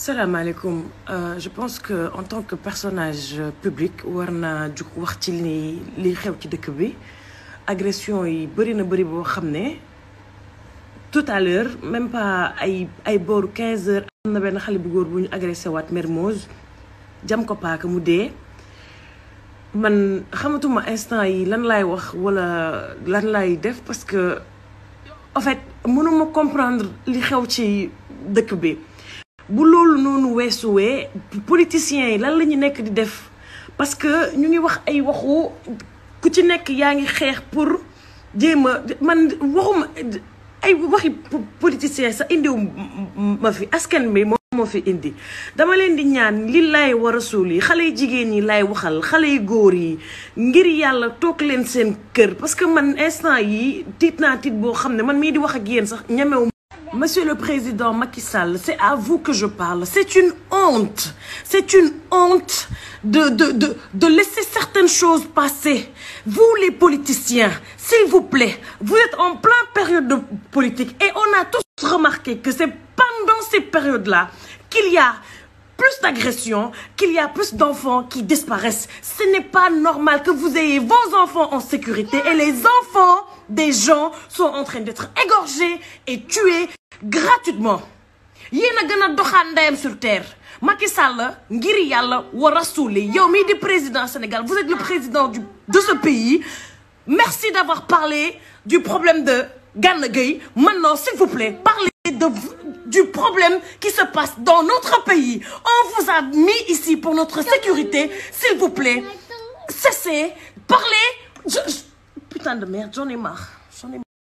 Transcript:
salaamaaleykum je pense que en tant que personnage public war naa jug wax ci li li xew ci dëkk bi agression yi bëri na bëri boo xam ne tout à l'heure même pas ay ay booru 15 heures am na benn xale bu góor bu ñu agressé waat Mermoz jam ko paaka mu dee man xamatuma instant yi lan laay wax wala lan laay def parce que en fait mënuma comprendre li xew ci dëkk bi bu loolu noonu weesuwee politiciens yi lan la ñu nekk di def parce que ñu ngi wax ay waxu ku ci nekk yaa ngi xeex pour jéem a man waxuma ay waxi politiciens sax indiw ma fi askan bi moom moo fi indi dama leen di ñaan li laay war a suul yi xale yu jigéen yi laay waxal xale yu góor yi ngir yàlla toog leen seen kër parce que man instant yi tiit naa tiit boo xam ne man mii di wax ak yéen sax ñemewu Monsieur le Président Macky Sall, c'est à vous que je parle. C'est une honte. C'est une honte de, de, de, de laisser certaines choses passer. Vous, les politiciens, s'il vous plaît, vous êtes en pleine période de politique et on a tous remarqué que c'est pendant ces périodes-là qu'il y a plus d'agressions, qu'il y a plus d'enfants qui disparaissent. Ce n'est pas normal que vous ayez vos enfants en sécurité et les enfants des gens sont en train d'être égorgés et tués gratuitement. yéen a gën a doxaan ndeyam sur terre Macky Sall ngir yàlla wa rasuuli yow mii di président Sénégal vous êtes le président du de ce pays merci d'avoir parlé du problème de Gana Gueye maintenant s'il vous plaît parlez de du problème qui se passe dans notre pays on vous a mis ici pour notre sécurité s'il vous plaît cessez parlez je, je... putain de merde j'en ai marre